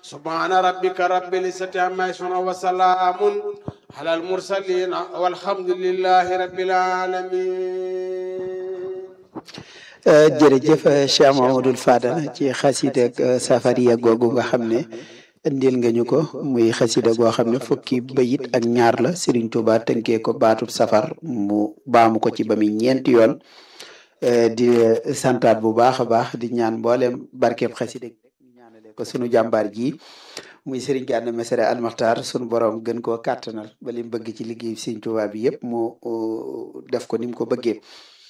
subhana rabbika rabbil izzati amma yasifun wa salamun ala al mursalin walhamdulillahi rabbil alamin jërëjëf Cheikh Mamadou Fadal ci xasida ak safariya googu nga xam ne indil nga ñu ko muy xasida goo xam ne fukki bayit ak ñaar la Serigne Touba tënkee ko baatub safar mu baamu ko ci ba muy ñeenti yoon di santaat bu baax a baax di ñaan mboolem barkeeb xasida ñu ñaanale ko sunu jàmbaar ji muy Serigne Gana Messere Almakhtar sunu borom gën koo kàttanal ba li mu bëgg ci liggéey Serigne Touba bi yëpp mu def ko ni mu ko bëggee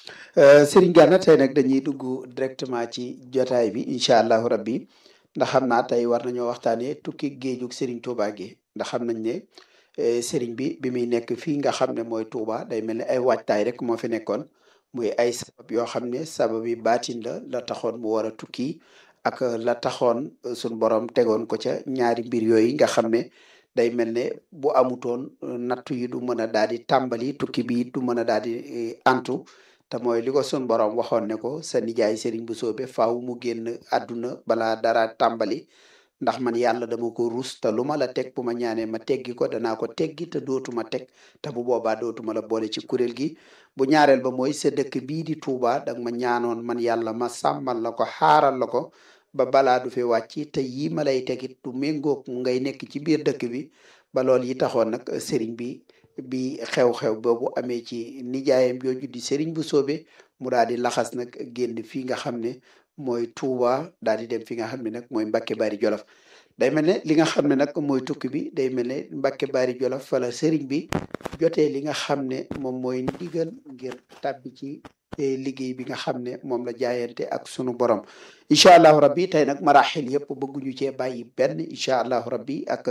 Serigne Gana tey nag dañuy dugg directement ci jotaay bi incha allahu rabbi ndax xam naa tey war nañoo waxtaanee tukki géejug Serigne Touba gi ndax xam nañ ne Serigne bi bi muy nekk fii nga xam ne mooy Touba day mel ni ay waajtaay rek moo fi nekkoon muy ay sabab yoo xam ne sabab yi baatin la la taxoon mu war a tukki ak la taxoon suñ borom tegoon ko ca ñaari mbir yooyu nga xam ne day mel ne bu amutoon nattu yi du mën a daal di tàmbali tukki bi du mën a daal di antu te mooy li ko sun borom waxoon ne ko sa nijaay Serigne bu soobe faaw mu génn àdduna balaa dara tàmbali ndax man yàlla dama ko rus te lu ma la teg bu ma ñaanee ma teggi ko danaa ko teggi te dootuma teg te bu boobaa dootuma la boole ci kuréel gi bu ñaareel ba mooy sa dëkk bii di Touba danga ma ñaanoon man yàlla ma sàmmal la ko xaaral la ko ba balaa du fi wàcc te yii ma lay tegit du méngoog ngay nekk ci biir dëkk bi ba loolu yi taxoon nag Serigne bi bi xew-xew boobu amee ci nijaayam jooju di Serigne bu soobe mu daal di laxas nag génn fii nga xam ne mooy Touba daal di dem fi nga xam ne nag mooy Mbacke Bari Jolof day mel ne li nga xam ne nag mooy tukki bi day mel ne Mbacke Bari Jolof fala Serigne bi jotee li nga xam ne moom mooy ndigal ngir tàbbi ci liggéey bi nga xam ne moom la jaayante ak sunu borom incha allahu rabbi tey nag maraxil yëpp bëgguñu cee bàyyi benn incha allahu rabbi ak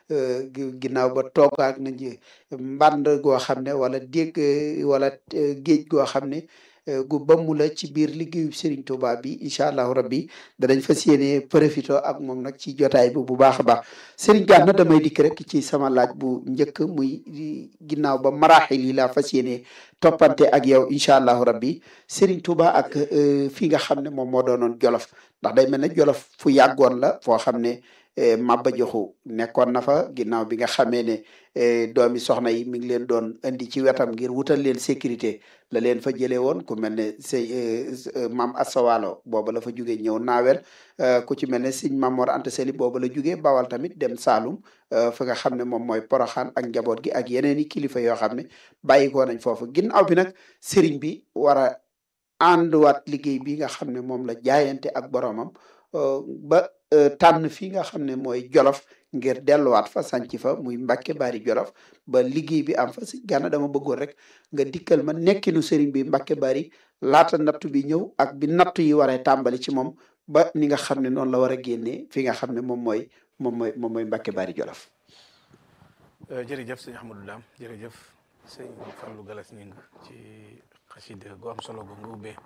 ginnaaw ba toogaak nañ mbànd goo xam ne wala dégg wala géej goo xam ne gu bamu la ci biir liggéeyu Serigne Touba bi incha allahu rabbi danañ fas yéene profito ak moom nag ci jotaay bi bu baax a baax Serigne Gana damay dikk rek ci sama laaj bu njëkk muy ginnaaw ba maraxil yi laa fas yéene toppante ak yow incha allahu rabbi Serigne Touba ak fi nga xam ne moom moo doonoon Jolof ndax day mel ne Jolof fu yàggoon la foo xam ne Maba Jaxu nekkoon na fa ginnaaw bi nga xamee ne doomi soxna yi mi ngi leen doon indi ci wetam ngir wutal leen sécurité la leen fa jëlee woon ku mel ne sëy maam Asawalo booba la fa jugee ñëw naawel ku ci mel ne sëñ Mamor Anta Sali booba la jugee bawal tamit dem Saalum fa nga xam ne moom mooy Poroxaan ak njaboot gi ak yeneen i kilifa yoo xam ne bàyyi ko nañ foofu ginnaaw bi nag sëriñ bi war a ànduwaat liggéey bi nga xam ne moom la jaayante ak boromam ba tànn fii nga xam ne mooy Jolof ngir delluwaat fa sanc fa muy Mbacke Bari Jolof ba liggéey bi am fa si Gana dama bëggoon rek nga dikkal ma nekkinu sëriñ bi Mbacke Bari laata nattu bi ñëw ak bi nattu yi waree tàmbali ci moom ba ni nga xam ne noonu la war a génnee fi nga xam ne moom mooy moom mooy moom mooy Mbacke Bari Jolof. jërëjëf sëñ Ahmadou Dame jërëjëf sëñ Fallou Galas Ñing ci xasida gu am solo gu nga ubbee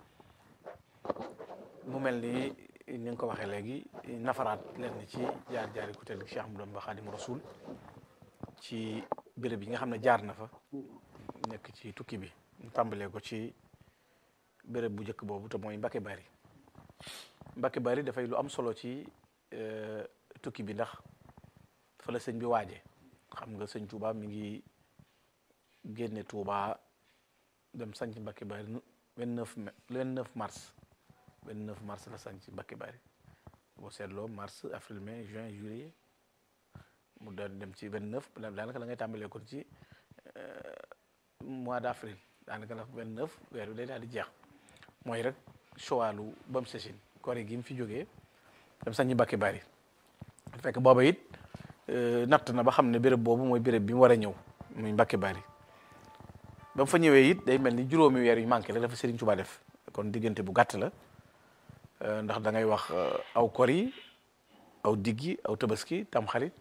mu mel ni ni nga ko waxee léegi nafaraat leen ci jaar jaari ku tedd Cheikh Ahmadou Bamba Xaadimu Rasuul ci béréb yi nga xam ne jaar na fa nekk ci tukki bi ñu tàmbalee ko ci béréb bu njëkk boobu te mooy Mbacke Bari Mbacke Bari dafay lu am solo ci tukki bi ndax fa la sëñ bi waaje xam nga sëñ Touba mi ngi génne Touba dem sanc Mbacke Bari vingt neuf mai vingt neuf mars vingt neuf mars la sanc Mbacke Bari boo seetloo mars avril mai juin juillet mu doon dem ci vingt neuf daanaka la ngay tàmbalee kon ci mois d' avril daanaka la vingt neuf weer bi day daal di jeex mooy rek chowalu bam sesine kori gi mu fi jógee dem sanc Mbacke Bari fekk booba it natt na ba xam ne béréb boobu mooy béréb bi mu war a ñëw muy Mbacke Bari ba mu fa ñëwee it day mel ni juróomi weer yu manqué la dafa Serigne Touba def kon diggante bu gàtt la ndax da ngay wax aw kor yi aw diggi aw tabaski tam xarit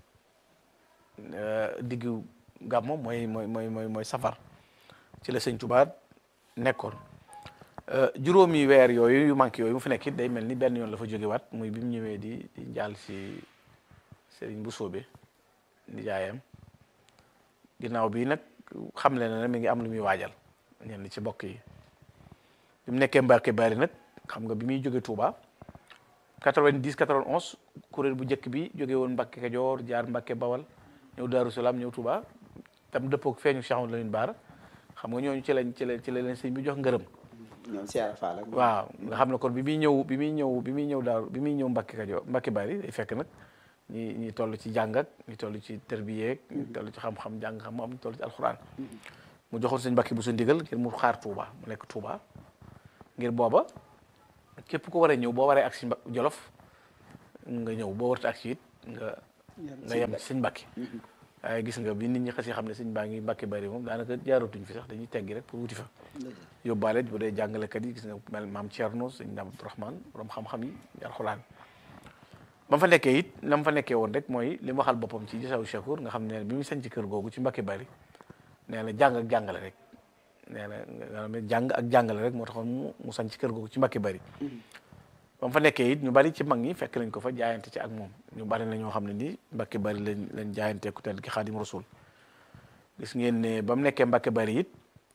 diggu gàmmo mooy mooy mooy mooy mooy safar ci la Serigne Touba nekkoon juróomi weer yooyu yu manqué yooyu mu fi nekk it day mel ni benn yoon la fa jógewaat muy bi mu ñëwee di di jàll si Serigne bu soobe di jaayam ginnaaw bi nag xam le na ne mi ngi am lu muy waajal ñenn ci mbokk yi bi mu nekkee Mbacke Bari nag xam nga bi muy jóge Touba 90 91 kuréel bu njëkk bi jóge woon Mbàkke Kajoor jaar Mbàkke Bawal ñëw Daaru Salaam ñëw Touba tam dëppook feeñu Cheikh Amadou Lamine Bara xam nga ñooñu ci lañ ci la ci la leen sëñ bi jox ngërëm ñoom Cheikh Fall ak waaw nga xam ne kon bi muy ñëw bi muy ñëw bi muy ñëw daaru bi muy ñëw Mbàkke Kajoor Mbàkke Bari day fekk nag ñi ñi toll ci jàng ak ñi toll ci tërbiyeek ñi toll ci xam-xam jàng xam-xam ñi toll ci alxuraan mu joxoon sëñ Mbàkke bu sa ndigal ngir mu xaar Touba mu nekk Touba ngir booba képp ko war a ñëw boo waree ak si Jolof nga ñëw boo warta ak si it nga nga yem ci sëñ Mbàkke waaye gis nga bi nit ñi xas yi xam ne sëñ baa ngi Mbàkke Bari moom daanaka jaaratuñ fi sax dañuy teggi rek pour wuti fa yóbbaale bu dee jàngalekat yi gis nga mel maam Thierno sëñ Dame Abdourahmane borom xam-xam yi alxuraan ba mu fa nekkee it na mu fa nekkee woon rek mooy li mu waxal boppam ci Jasaw Chakour nga xam ne bi mu sañ ci kër googu ci Mbàkke Bari nee na jàng ak jàngale rek nee na nga jàng ak jàngale rek moo taxoon mu mu sañ ci kër googu ci Mbàkke Bari ba mu fa nekkee it ñu bari ci mag ñi fekk nañ ko fa jaayante ci ak moom ñu bari na ñoo xam ne nii Mbàkke Bari lañ lañ jaayante ku tedd ki Xaadim Rasul gis ngeen ne ba mu nekkee Mbàkke Bari it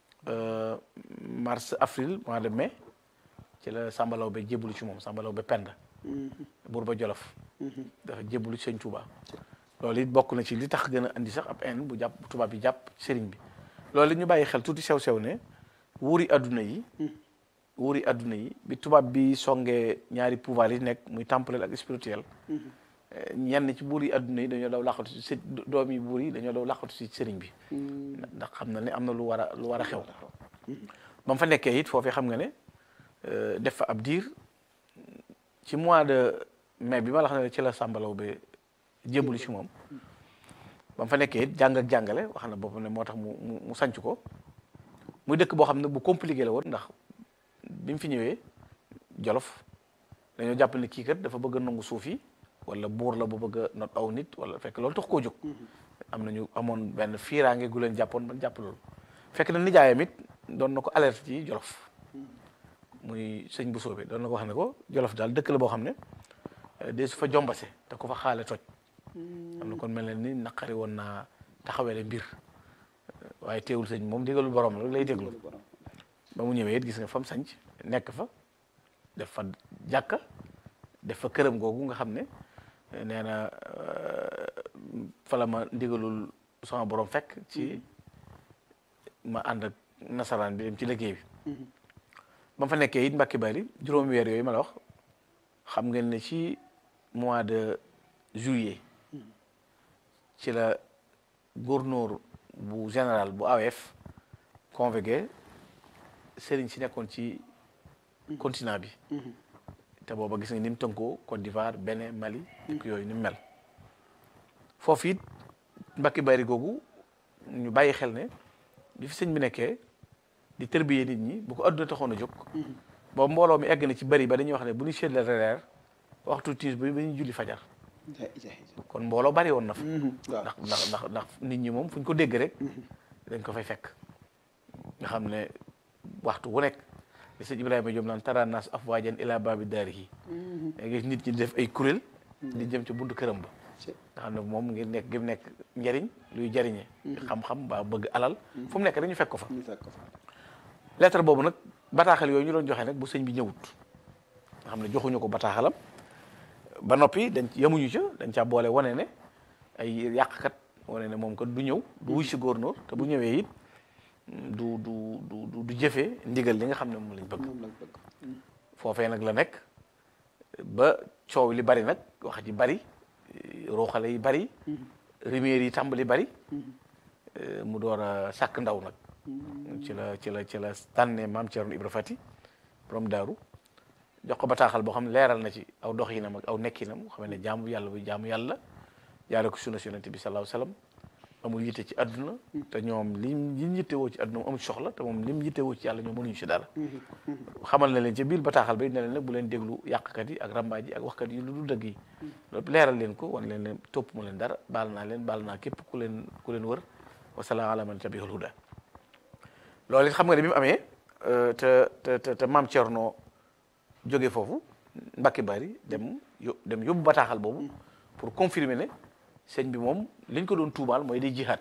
mars avril mois de mai ci la sambalaw ba jébbalu ci moom sambalaw ba pend buur ba jolof dafa jébbalu ci sëñ Touba loolu it bokk na ci li tax gën a andi sax ab en bu jàpp bu tubaab bi jàpp sëriñ bi loolu it ñu bàyyi xel tuuti sew-sew ne wuuri adduna yi wuuri adduna yi bi tubaab bi songee ñaari pouvoir yi nekk muy temporel ak spirituel ñenn ci buur yi adduna yi dañoo daw laqatu si së doom yi buur yi dañoo daw laqatu si sëriñ bi ndax xam na ne am na lu war a lu war a xew ba mu fa nekkee it foofee xam nga ne def fa ab diir ci mois de mai bi ma la xam ne ci la sàmbalaw ba jébbalu ci moom ba mu fa nekkee it jàng ak jàngale wax na boppam ne moo tax mu mu mu sanc ko muy dëkk boo xam ne bu compliqué la woon ndax bi mu fi ñëwee jolof dañoo jàpp ne kii kat dafa bëgg a nangu suuf yi wala buur la bu bëgg a not aw nit wala fekk loolu tax koo jóg am nañu amoon benn fiiraange gu leen jàppoon ba jàpp loolu fekk na nijaayam it doon na ko alerte ci jolof muy sëñ bu soobee doon na ko wax ne ko jolof daal dëkk la boo xam ne de su fa jombase te ko fa xaale toj am na kon mel ne ni naqari woon naa taxawele mbir waaye teewul sëñ moom digalul borom la lay déglu ba mu ñëwee it gis nga fam sanc nekk fa def fa jàkka def fa këram googu nga xam ne nee na fa la ma ndigalul sama borom fekk ci ma ànd ak nasaraan bi dem ci liggéey bi ba mu fa nekkee it Mbàkke Bari juróomi weer yooyu ma la wax xam ngeen ne ci mois de juillet ci la gouverneur bu général bu AOF convoqué sëriñ si nekkoon ci continent bi te booba gis nga ni mu tënkoo Côte d'Ivoire Bénin Mali dëkk yooyu ni mu mel foofu it Mbàkke Bari googu ñu bàyyi xel ne bi fi sëñ bi nekkee di tërbiyee nit ñi bu ko adduna taxoon a jóg boobu mbooloo mi egg na ci bari ba dañuy wax ne bu ñu seetle reer waxtu tiis bi ba ñu julli fajar kon mbooloo bari woon na fa ndax ndax ndax ndax nit ñi moom fu ñu ko dégg rek dañ ko fay fekk nga xam ne waxtu wu nekk li sëñ Ibrahima Diop naan tara naas afwaajan ila baabi daarihi gis nit ñi def ay kuréel di jëm ci buntu këram ba nga xam ne moom ngir nekk gi nekk njariñ luy jariñe xam-xam ba bëgg alal fu mu nekk rek ñu fekk ko fa lettre boobu nag bataaxal yooyu ñu doon joxe nag bu sëñ bi ñëwut nga xam ne joxuñu ko bataaxalam ba noppi dañ yemuñu ca dañ caa boole wane ne ay yàqkat wane ne moom kat du ñëw du wuy si góornóor te bu ñëwee it du du du du jëfee ndigal li nga xam ne moom lañ bëgg foofee nag la nekk ba coow li bari nag wax ji bari ruuxale yi bari riméer yi tàmbali bari mu door a sàkk ndaw nag ci la ci la ci la tànnee maam Thierno Ibra Fati borom daaru jox ko bataaxal boo xam ne leeral na ci aw doxinam ak aw nekkinam xam ne jaamu yàlla bu jaamu yàlla jaare ko sunna yonent bi sallallahu alayhi wasallam amul yitte ci àdduna te ñoom lim lim yittewoo ci àdduna amul soxla te moom lim yittewoo ci yàlla ñoom mënuñu ci dara xamal na leen ca biir bataaxal ba it ne leen nag bu leen déglu yàqkat yi ak rambaaj yi ak waxkat yi lu dul dëgg yi loolu leeral leen ko wan leen leen topp mu leen dara baal naa leen baal naa képp ku leen ku leen wër wasalaam ala man tabihul huda loolu it xam nga ne bi mu amee te te te te maam Thierno jóge foofu Mbàkke Bari dem yo dem yóbbu bataaxal boobu pour confirmer ne sëñ bi moom liñ ko doon tuumaal mooy day jihaad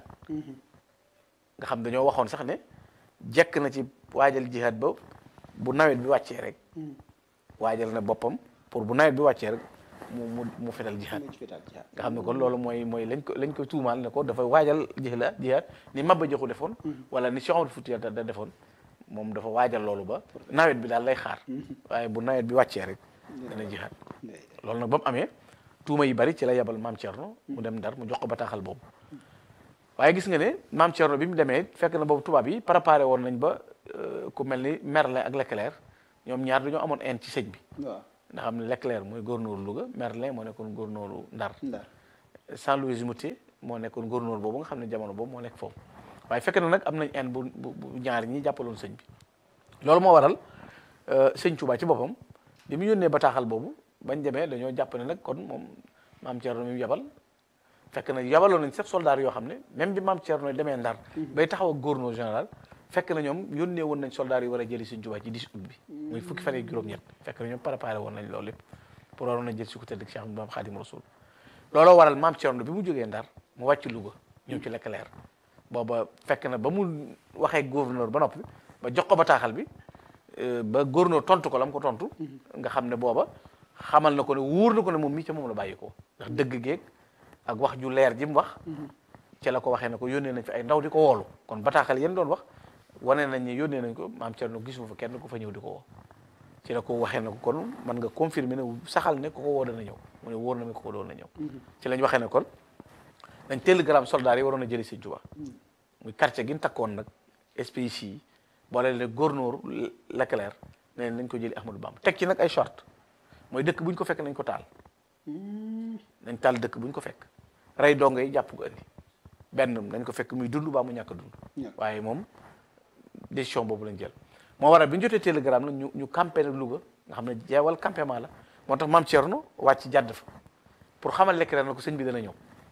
nga xam dañoo waxoon sax ne jekk na ci waajal jihaad ba bu nawet bi wàccee rek waajal na boppam pour bu nawet bi wàccee rek mu mu mu fetal jihaad nga xam ne kon loolu mooy mooy lañ ko lañ ko tuumaal ne ko dafa waajal jihaad jihaad ni Maba Jaxu defoon wala ni Cheikh Omar Foutiyou da defoon moom dafa waajal loolu ba nawet bi daal lay xaar waaye bu nawet bi wàccee rek dana jihaad loolu nag ba mu amee tuuma yi bari ci la yebal maam Thierno mu dem Ndar mu jox ko bataaxal boobu waaye gis nga ne maam Thierno bi mu demee fekk na boobu tubaab yi préparé woon nañ ba ku mel ni Merlin ak Leclerc ñoom ñaar dañoo amoon haine ci sëñ bi waaw nga xam ne Leclerc mooy gouverneur Louga Merlin moo nekkoon gouverneur Ndar Ndar Saint-Louis Moutet moo nekkoon gouverneur boobu nga xam ne jamono boobu moo nekk foofu waaye fekk na nag am nañ haine bu bu bu ñaar ñi jàppaloon sëñ bi loolu moo waral sëñ Touba ci boppam bi mu yónnee bataaxal boobu bañ demee dañoo jàpp ne nag kon moom maam Thierno mi mu yabal fekk na yabaloon nañ sax soldat yoo xam ne même bi maam Thierno demee Ndar bay taxaw ak gouverneur général fekk na ñoom yónnee woon nañ soldat yi war a jëli sëñ Touba ci 10 août bi muy fukki fan ak juróom-ñett fekk na ñoom préparé woon nañ loolu lépp pour waroon a jël si ku tedd Cheikh Ahmadou Bamba Khadim Rasoul looloo waral maam Thierno bi mu jógee Ndar mu wàcc Louga ñëw ci Leclerc booba fekk na ba mu waxee gouverneur ba noppi ba jox ko bataaxal bi ba gouverneur tontu ko la mu ko tontu nga xam ne booba xamal na ko ne wóor na ko ne moom mii ca moom la bàyyi ko ndax dëgg geeg ak wax ju leer ji mu wax ci la ko waxee ne ko yónnee nañ fi ay ndaw di ko woolu kon bataaxal yéen doon wax wane nañ ne yónnee nañ ko maam Thierno gisuma fa kenn ku fa ñëw di ko woo ci la ko waxee ne ko kon man nga confirmer ne saxal ne ko ko woo dana ñëw mu ne wóor na mi ko ko doon na ñëw ci lañ waxee ne kon dañ télégramme soldats yi waroon a jëli Sëñ Tuubaa muy quartier gi ñu takkoon nag SPIC yi boole le gouverneur Leclerc ne nañ ko jëli Ahmadou Bamba teg ci nag ay short mooy dëkk bu ñu ko fekk nañ ko taal nañ taal dëkk bu ñu ko fekk rey dongo yi jàpp ko andi benn nañ ko fekk muy dund baa mu ñàkk a dund waaye moom décision boobu lañ jël moo waral bi ñu jotee télégramme nag ñu ñu campé nag Louga nga xam ne jeewal campement la moo tax maam Thierno wàcc jàdd fa pour xamal Leclerc na ko sëñ bi dana ñëw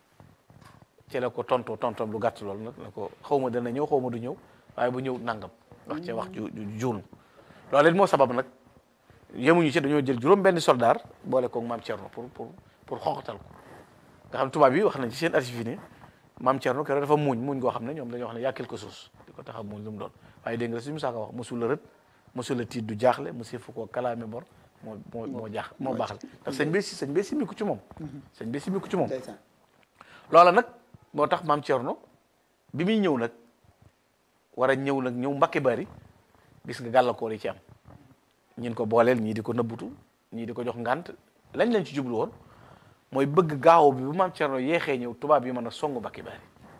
ci la ko tontoo tontom lu gàtt loolu nag na ko xaw ma dana ñëw xaw ma du ñëw waaye bu ñëw nangam wax ci wax ju juunu loolu it moo sabab nag yemuñu ci dañoo jël juróom benn soldat boole koog maam Thierno pour pour pour xoxatal ko nga xam tubaab yi wax nañ ci seen archive yi ne maam Thierno keroog dafa muñ muñ goo xam ne ñoom dañoo wax ne yaa quelque chose di ko tax a muñ lu mu doon waaye dégg nga suñu saaka wax mosul la rët mosul la tiit du jaaxle mosul fu ko kalaame bor moo moo moo jaax moo baaxal ndax sëñ bi si sëñ bi simiku ci moom sëñ bi simiku ci moom loola nag moo tax maam Thierno bi muy ñëw nag war a ñëw nag ñëw Mbàkke Bari gis nga gàllankoor yi ci am ñin ko booleel ñii di ko nëbbutu ñii di ko jox ngant lañ lañ ci jublu woon mooy bëgg gaaw bi bu maam Thierno yeexee ñëw tubaab yi mën a songu Mbàkke Bari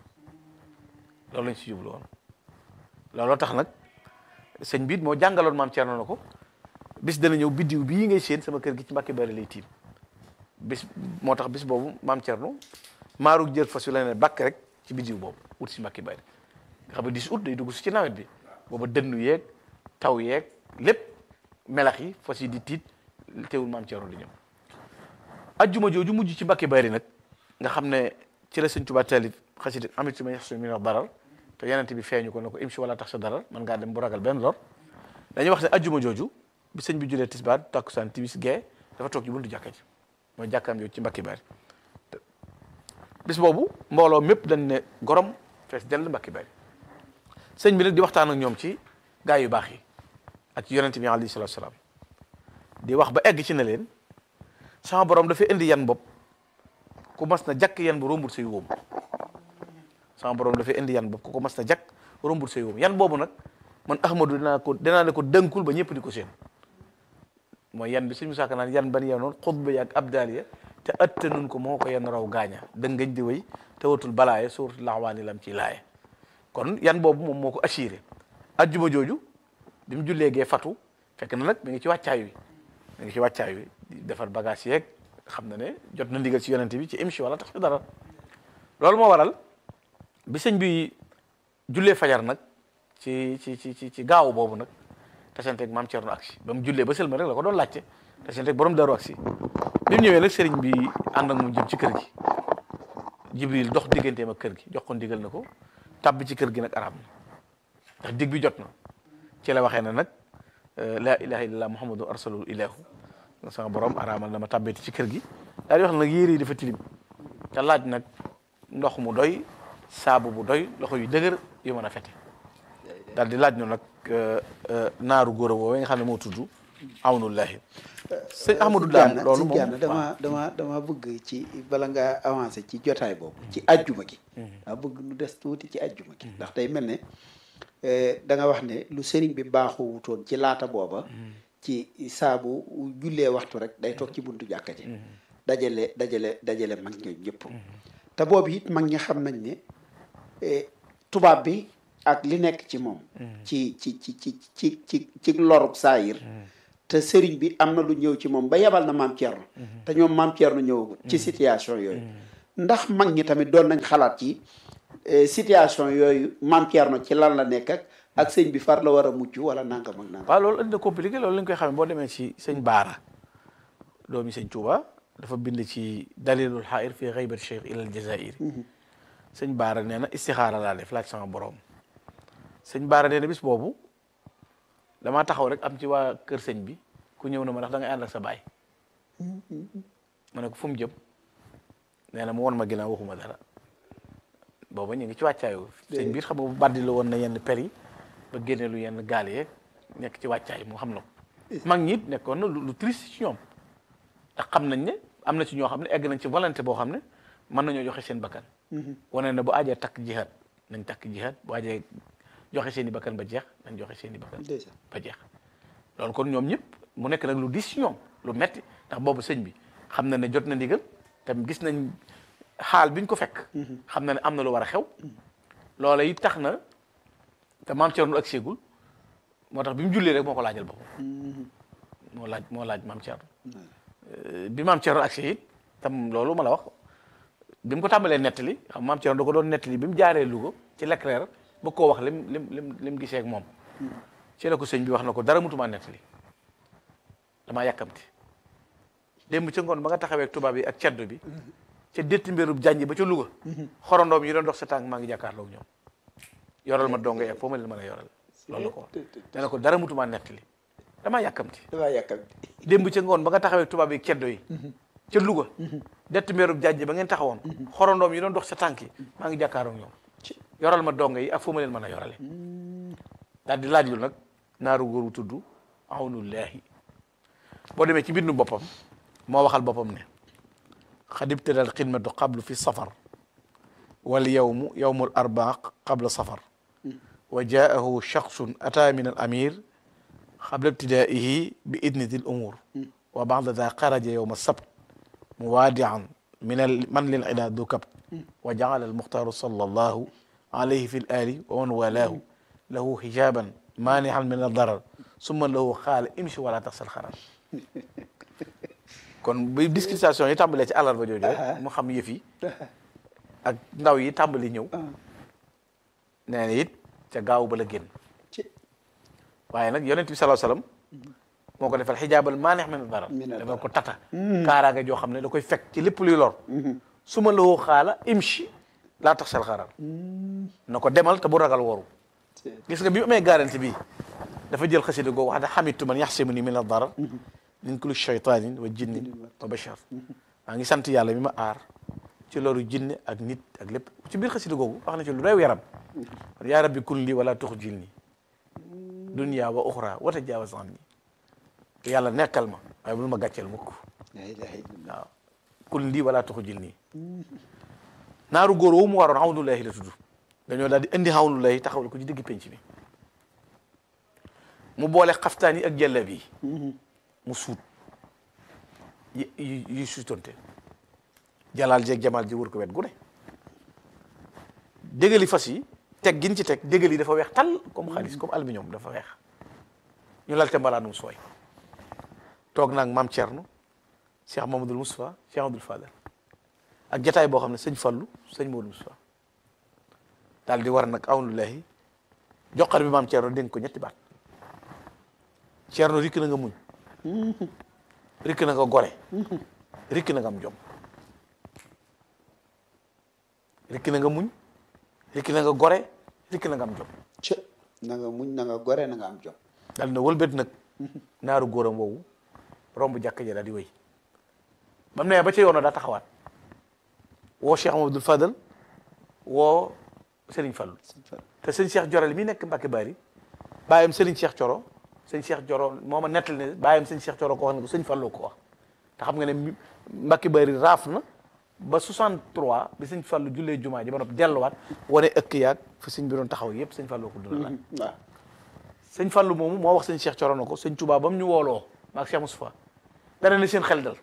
loolu lañ ci jublu woon looloo tax nag sëñ biit moo jàngaloon maam Thierno na ko bis dana ñëw biddiw bii ngay séen sama kër gi ci Mbàkke Bari lay tiim bis moo tax bis boobu maam Thierno maaru jër fas yu la ne bakk rek ci biddiw boobu wut si Mbàkke Bari nga xam ne 10 août day dugg si ci nawet bi booba dënnu yeeg taw yeeg lépp melax yi fas yi di tiit teewul maam Thierno di ñëw ajjuma jooju mujj ci Mbàkke Bari nag nga xam ne ci la sëñ Tuubaa taalif xasida amit ma yax su mi wax darar te yenent bi feeñu ko ne ko imsi wala tax sa darar man ngaa dem bu ragal benn lor dañuy wax ne ajjuma jooju bi sëñ bi julee tisbaar takkusaan timis gee dafa toog ci buntu jàkka ji mooy jàkkaam jooju ci Mbàkke Bari bis boobu mbooloo mépp dañ ne gorom fees dell Mbàkke Bari sëñ bi nag di waxtaan ak ñoom ci gaa yu baax yi ak yonent bi alayhi salaatu salaam di wax ba egg ci ne leen sama borom dafay indi yan bopp ku mas na jakk yan bu rombul say wóom sama borom dafay indi yan bopp ku ko mas na jakk rombul say wóom yan boobu nag man Ahmadu dinaa ko dinaa ne ko dënkul ba ñëpp di ko seen mooy yan bi suñu saaka naan yan ban yenoon xutba yi ak abdaliya te attanun ko moo ko yan raw gaaña dëngañ di wéy te watul balaaye suuratul laxwaani lam ci laaye kon yan boobu moom moo ko assuré ajjuma jooju bi mu jullee gee fatu fekk na nag mi ngi ci wàccaay wi mi ngi ci wàccaay wi di defar bagage yeeg xam na ne jot na ndigal ci yonente bi ci émission wala tax ci dara loolu moo waral bi sëñ bi jullee fajar nag ci ci ci ci ci gaaw boobu nag tasanteeg maam Thierno aksi ba mu jullee ba sëlma rek la ko doon laajte tasanteeg borom daru aksi bi mu ñëwee nag sëriñ bi ànd ak moom jëm ci kër gi jibril dox digganteem ak kër gi jox ko ndigal na ko tàbbi ci kër gi nag arab na ndax dig bi jot na ci la waxee ne nag laa ilaha illallah muhammadu arsalul ilahu sama borom araamal na ma tàbbeeti ci kër gi daal di wax nag yére yi dafa tilim te laaj nag ndox mu doy saabu bu doy loxo yu dëgër yu mën a fete daal di laaj ñu nag naaru góor a woowee nga xam ne moo tudd awnullahi sëñ Ahmadou Dame loolu moom Gana dama dama dama bëgg ci bala nga avancé ci jotaay boobu ci ajjuma gi daa bëgg nu des tuuti ci ajjuma gi ndax day mel ne da nga wax ne lu sëriñ bi baaxu wutoon ci laata booba ci saabu jullee waxtu rek day toog ci buntu jàkka ji dajale dajale dajale mag ñooñu ñëpp te boobu it mag ñi xam nañ ne tubaab bi ak li nekk ci moom ci ci ci ci ci ci ci lorub saayir te sëriñ bi am na lu ñëw ci moom ba yebal na maam Thierno te ñoom maam Thierno ñëwagul ci situation yooyu ndax mag ñi tamit doon nañ xalaat ci situation yooyu maam Thierno ci lan la nekk ak ak sëñ bi far la war a mucc wala nangam ak nangam waaw loolu indi na compliqué loolu lañ koy xamee boo demee ci sëñ Baara doomi sëñ Touba dafa bind ci dalilul xaayir fi xaybat cheikh ilal jazair sëñ Baara nee na istixaara laa def laaj sama borom sëñ Baara nee na bis boobu damaa taxaw rek am ci waa kër sëñ bi ku ñëw na ma ndax da ngay ànd ak sa baay ma ne ko fu mu jëm nee na mu won ma ginnaaw waxuma dara booba ñu ngi ci wàccaayu sëñ bi xam nga bu baddi la woon na yenn per yi ba génne lu yenn gaal yeeg nekk ci wàccaay mu xam na ko mag ñi it nekkoon na lu triste ci ñoom ndax xam nañ ne am na ci ñoo xam ne egg nañ ci volonté boo xam ne mën nañoo joxe seen bakkan wane na bu ajee takk jihaad nañ takk jihaad bu ajee joxe seen i bakkan ba jeex nañ joxe seen i bakkan ba jeex loolu kon ñoom ñëpp mu nekk nag lu dis ci ñoom lu metti ndax boobu sëñ bi xam na ne jot na ndigal tam gis nañ xaal biñ ko fekk xam na ne am na lu war a xew loola it tax na te maam Thierno ak seegul moo tax bi mu jullee rek moo ko laajal boppam moo laaj moo laaj maam Thierno bi maam Thierno ak it tam loolu ma la wax bi mu ko tàmbalee nettali xam maam Thierno da ko doon nettali bi mu jaaree Louga ci Leclerc ba koo wax lim lim lim lim gisee ak moom ci la ko sëñ bi wax na ko dara mutumaa nettali damaa yàkkamti démb ca ngoon ba nga taxawee ak tubaab yi ak ceddo bi ca détti mbirub jànji ba ca Louga xorondoom yi doon dox sa tànk maa ngi jàkkaarloo ñoom yoral ma donge ak foo ma leen mën a yoral loolu la ko wax nee na ko dara mutumaa nettali damaa yàkkamti damaa yàkkamti démb ca ngoon ba nga taxawee ak tubaab yi ceddo yi ca Louga détti mbirub jànji ba ngeen taxawoon xorondoom yi doon dox sa tànk yi maa ngi jàkkaarloo ñoom yoral ma donge yi ak foo ma leen mën a yorale daal di laaj lu nag naaru góor wu tudd awnullahi boo demee ci bindu boppam moo waxal boppam ne xad ibtadal xidmatu qablu fi safar wal yawmu yawmul arbaa qabla safar wa jaahu shaxsun ata min al amir qabla ibtidaihi bi idniti l umur wa bada da xaraja yowma sabt muwaadian min al man lil ida du kabt wa jaala al muxtaaru sallallahu alayhi fi l ali wa man walaahu lahu hijaban maanihan min ad-darar summa lahu xaala imshi wala taxsal xarar kon bi discrimination yi tàmbalee ci àllarba jooju rek mu xam yëf yi ak ndaw yi tàmbali ñëw nee na it ca gaaw ba la génn waaye nag yonent bi sallallahu alayhi wasallam moo ko defal xijaabal maaneex min ad-darar dafa ko tata kaaraange joo xam ne da koy fekk ci lépp luy lor summa lahu xaala imshi laa taxsal xarar na ko demal te bu ragal woru gis nga bi mu amee garanti bi dafa jël xasida googu wax ne xamitu man yaxsimuni min ad-darar min kulli shaytanin wa jinnin wa bashar maa ngi sant yàlla mi ma aar ci loru jinne ak nit ak lépp ci biir xasida googu wax na ci lu rew yaram yaa rabbi kun li wala tuxjilni dunya wa uxra wa tajaawaz anni yàlla nekkal ma waaye bul ma gàcceel mukk waaw kun li wala tuxjilni naaru góor woo mu waroon xawnullahi la tudd dañoo daal di indi xawnullahi taxawal ko ci digg penc bi mu boole xaftaan yi ak jàllab yi mu suut yi yi yi suutonte jalaal jeeg jamaal ji wër ko wet gu ne dégali fas yi teg gin ci teg dégal yi dafa weex tal comme xaalis comme aluminium dafa weex ñu lalte mbalaanum sooy toog naag maam Thierno Cheikh Mamadou Moustapha Cheikh Abdoul Fadal ak jataay boo xam ne sëñ Fallu sëñ Mamadou Moustapha daal di war nag awnullahi joxar bi maam Thierno dénk ko ñetti baat Thierno rikk na nga muñ rikk na nga gore rikk na nga am jom rikk na nga muñ rikk na nga gore rikk na nga am jom ci na nga muñ na nga gore na nga am jom daal na wëlbét nag naaru góoram woowu romb jàkka ja daal di wéy ba mu ne ba ca yoon daa taxawaat woo Cheikh Mamadou Fadal woo Serigne Fallou te sëñ Cheikh Jorali mi nekk Mbacke Bari bàyyam Serigne Cheikh Coro sëñ Cheikh Coro moo ma nettali ne bàyyam sëñ Cheikh Coro ko wax ne ko sëñ Fallou ko wax te xam nga ne Mbacke Bari raaf na ba 63 bi sëñ Fallou jullee jumaa ji ba noppi delluwaat wane ëkk yaag fi sëñ bi doon taxaw yëpp sëñ Fallou ko dundal waaw sëñ Fallou moomu moo wax sëñ Cheikh Coro na ko sëñ Touba ba mu ñu wooloo maag Cheikh Moustapha dana ne seen xel dal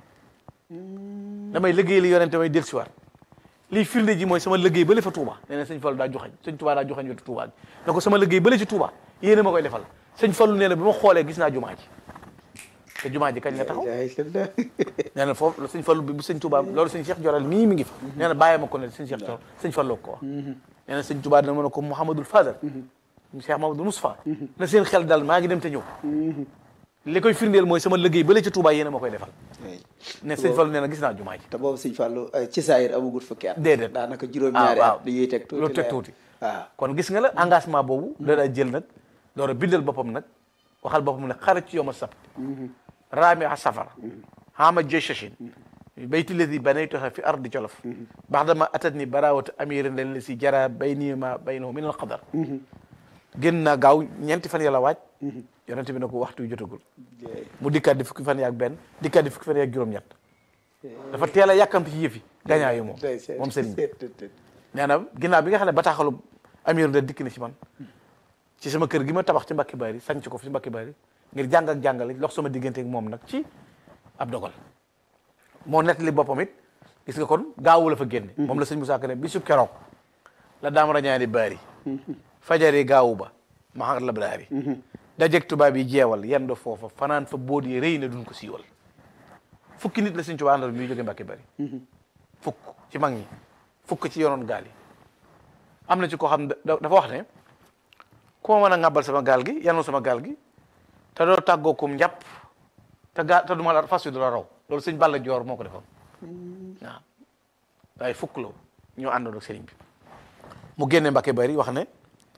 damay liggéey li yonente may del siwaat lii firnde ji mooy sama liggéey bële fa Touba nee na sëñ Fallou daa joxañ sëñ Touba daa joxañ wetu Touba bi ne ko sama liggéey bële ci Touba yéene ma koy defal sëñ Fallou nee na bi ma xoolee gis naa jumaa ji te jumaa ji kañ la taxaw nee na foofu sëñ Fallou bi bu sëñ Touba loolu sëñ Cheikh Joral mii mi ngi fa nee na bàyyi ma ko ne sëñ Cheikh Joral sëñ Fallou ko wax nee na sëñ Touba dina mën a ko Mouhamadul Fadal Cheikh Mamadou Moustapha na seen xel dal maa ngi dem te ñëw li koy firndeel mooy sama liggéey bële ci Touba yéen a ma koy defal ne sëñ Fallou nee na gis naa jumaa ji te boobu sëñ Fallou ci saayir amagul fukki at déedéet daanaka juróom-ñaari waaw at dañuy teg tuuti lu teg tuuti waaw kon gis nga la engagement boobu da daa jël nag door a bindal boppam nag waxal boppam ne xarat ci yowma sabt raami a safar hama jeshashin bayti ladi banaytuha fi ardi jolof baxdama atat ni barawatu amirin len la si jara bayni ma baynahu min al qadar génn naa gaaw ñeenti fan yàlla waaj yonente bi ne ko waxtu yu jotagul mu dikkaat di fukki fan yaak benn dikkaat di fukki fan yaak juróom-ñett dafa teel a yàkkamti ci yëfi gañaa yu moom moom sëriñ bi nee na ginnaaw bi nga xam ne bataaxalu amiru da dikk na ci man ci sama kër gi ma tabax ci Mbacke Bari sanc ko fi Mbacke Bari ngir jàng ak jàngale lox sama diggante ak moom nag ci ab dogal moo nettali boppam it gis nga kon gaawu la fa génne moom la sëñ Moussa Ka ne bisub keroog la daam rañaani baari fajari gaawu ba maxar la braari dajeg tubaab yi jeewal yendo foofa fanaan fa bóot yi rëy na duñ ko siiwal fukki nit la sëñ Tuubaa àndal bi jóge Mbacke Bari fukk ci mag ñi fukk ci yonoon gaal yi am na ci koo xam ne dafa wax ne ku ma mën a ŋàbbal sama gaal gi yanu sama gaal gi te doo tàggoo kum njàpp te gaa te duma la fas wi du la raw loolu sëñ Balla Joor moo ko defoon waaw waaye fukk la ñoo àndoon ak sëriñ bi mu génne Mbacke Bari wax ne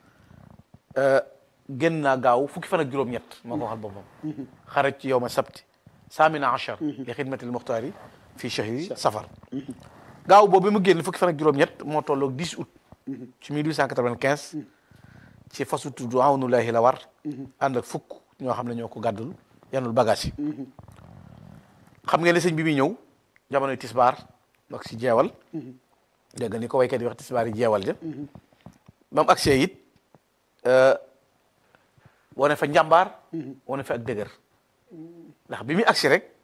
génn naa gaaw fukki fan ak juróom-ñett moo ko waxal boppam xaraj ci yow ma sabti saamina achar li xidmatil muxtaari fii chahri safar gaaw boobu mu génn fukki fan ak juróom-ñett moo tolloog 10 août ci 1895 ci fasu tudd awnulahi la war ànd ak fukk ñoo xam ne ñoo ko gàddul yanul bagage yi xam ngeen ne sëñ bi muy ñëw jamonoy tisbaar ak si jeewal dégg nga ni ko waykat yi wax tisbaar yi jeewal ja moom accès it wane fa njàmbaar wane fa ak dëgër ndax bi muy agsi rek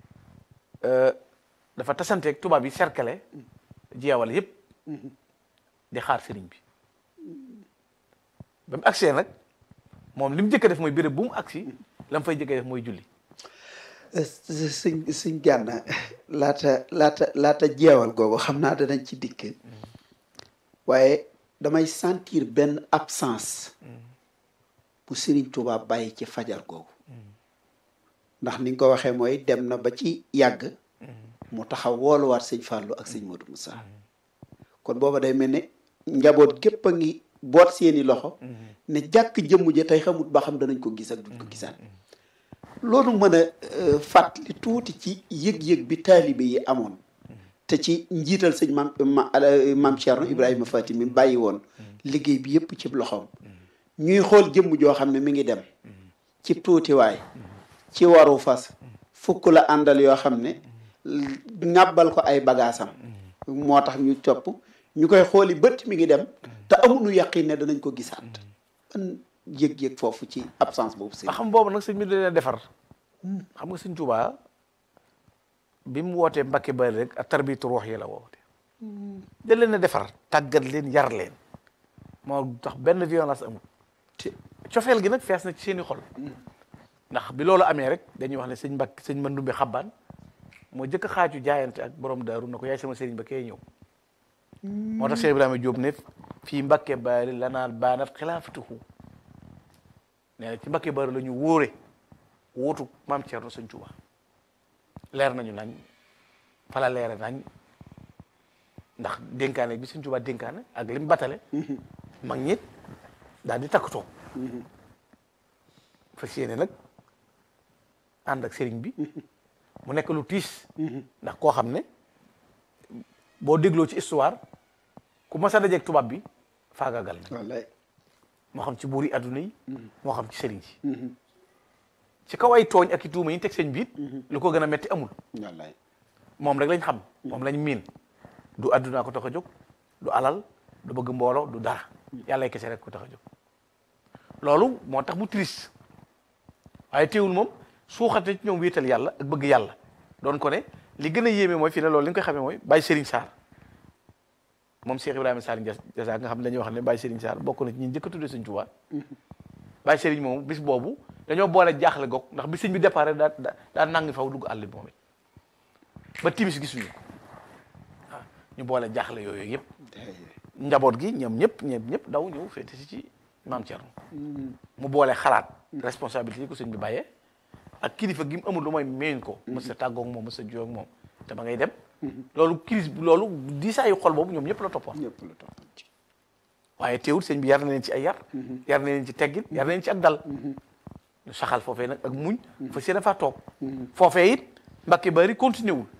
dafa tasanteeg tubaab yi cercle jeewal yëpp di xaar sëriñ bi ba mu agsee nag moom li mu jëkk def mooy béréb bu mu agsi la mu fay jëkk def mooy julli suñ suñ gànna laata laata laata jeewal googu xam naa danañ ci dikk waaye damay sentir benn absence bu Serigne Touba bàyyi ci fajar googu ndax ni nga ko waxee mooy dem na ba ci yàgg mu taxaw wooluwaat sëñ Fallou ak sëñ Modou Moussa kon booba day mel ne njaboot gépp a ngi boot seeni loxo ne jàkk jëmm ja tey xamut ba xam danañ ko gis ak duñ ko gisaat loolu mën a fàttali tuuti ci yëg-yëg bi taalibe yi amoon te ci njiital sëñ maam maam Thierno Ibrahima Fatim mi bàyyi woon liggéey bi yëpp ci loxoom ñuy xool jëmm joo xam ne mi ngi dem ci tuutiwaay ci waru fas fukk la àndal yoo xam ne ŋàbbal ko ay bagaasam moo tax ñu topp ñu koy xooli bët mi ngi dem te amuñu yaqin ne danañ ko gisaat an yëg-yëg foofu ci absence boobu sëñ ba xam boobu nag sëñ bi da leen defar xam nga sëñ Tuubaa bi mu wootee Mbacke Bari rek ak tarbitu ruux yi la woote da leen a defar tàggat leen yar leen moo tax benn violence amul te cofeel gi nag fees na ci seeni xol ndax bi loolu amee rek dañuy wax ne sëñ Mbacke sëñ Mandumbe xabbaan moo jëkk xaaju jaayante ak borom daaru na ko yaay sama sëriñ ba kee ñëw moo tax Cheikh Ibrahima Diop ne fii Mbacke Bari la naan baanat xilaafatuhu nee na ci Mbacke Bari la ñu wóore wóotu maam Thierno sëñ Touba leer nañu nañ fala leere nañ ndax dénkaane bi sëñ Touba dénkaane ak lim batale mag ñit daal di takkatoo fas yéene nag ànd ak sëriñ bi mu nekk lu tiis ndax koo xam ne boo dégloo ci histoire ku mas a dajeeg tubaab bi faagaagal na wallaay moo xam ci buuri adduna yi moo xam ci sëriñ si ci kaw ay tooñ ak i tuuma yi ñu teg sëñ biit lu ko gën a metti amul wallaay moom rek lañ xam moom lañ miin du addunaa ko tax a jóg du alal du bëgg mbooloo du dara yàlla kese rek ko tax a jóg loolu moo tax mu triste waaye teewul moom suuxate ci ñoom wéetal yàlla ak bëgg yàlla doon ko ne li gën a yéeme mooy fii ne loolu li nga koy xamee mooy Baye Serigne Sarr moom Cheikh Ibrahima Sarr Ndiassa nga xam ne dañuy wax ne Baye Serigne Sarr bokk na ci ñi njëkk a tuddee Sëñ Tuubaa Baye Serigne moom bis boobu dañoo boole jaaxle goog ndax bi sëñ bi départ daa daa daa nangi faw dugg àll bi moom it ba timis gisuñu ko waaw ñu boole jaaxle yooyu yëpp njaboot gi ñoom ñëpp ñoom ñëpp daw ñëw féete si ci maam Thierno mu boole xalaat responsabilité yi ko sëñ bi bàyyee ak kilifa gi mu amul lu mooy meññ ko mës a tàggoog moom mës a juyoo ak moom te ba ngay dem loolu crise loolu diisaayu xol boobu ñoom ñëpp la toppoon ñëpp la toppoon ci waaye teewul sëñ bi yar na leen ci ay yar yar na leen ci teggin yar na leen ci ak dal ñu saxal foofee nag ak muñ fa seen faa toog foofee it mbakki bari continué wul